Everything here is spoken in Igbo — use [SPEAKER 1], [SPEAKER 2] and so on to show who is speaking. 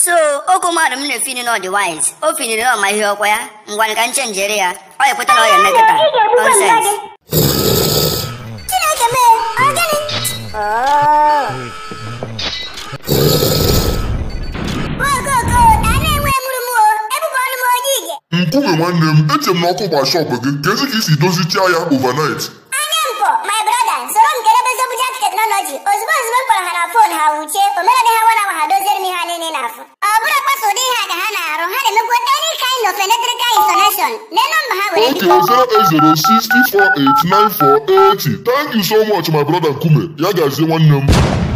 [SPEAKER 1] so oge mmadụ m na-efini na ọdị wise o finiri na ọma ihe ọkwa ya ngwanụ ka m chenjere ya ọ ya ekweta na ọ ya eme kịta
[SPEAKER 2] Ị ga-egbukwa mgba
[SPEAKER 1] nonsens
[SPEAKER 2] gị. Chineke mee, ọ gịnị? Oh. Okoko, na na-enwe mụrụ m o, ebube ọnụ m onye ige.
[SPEAKER 3] nkume nwanne m eche m na ọkụ gba shọpụ gị ka ezi ka isi dozichaa ya overnight
[SPEAKER 2] Anya mpọ, my brother, soro m kelebe Zobujak Technology. Ozugbo ozugbo m kpọrọ ha na fon ha wuchie, o mere dị ha nwa na nwa ha doziere m ihe ha niile n'afọ. Ọ bụrụ kpasa ụdị ihe a ka ha na-arụ, ha na-emekwa any kind of electrical installation. Lee nọmba ha were
[SPEAKER 3] Okay, 08064894080. Thank you so much, my brother Nkume. Ya gazie nwanne m.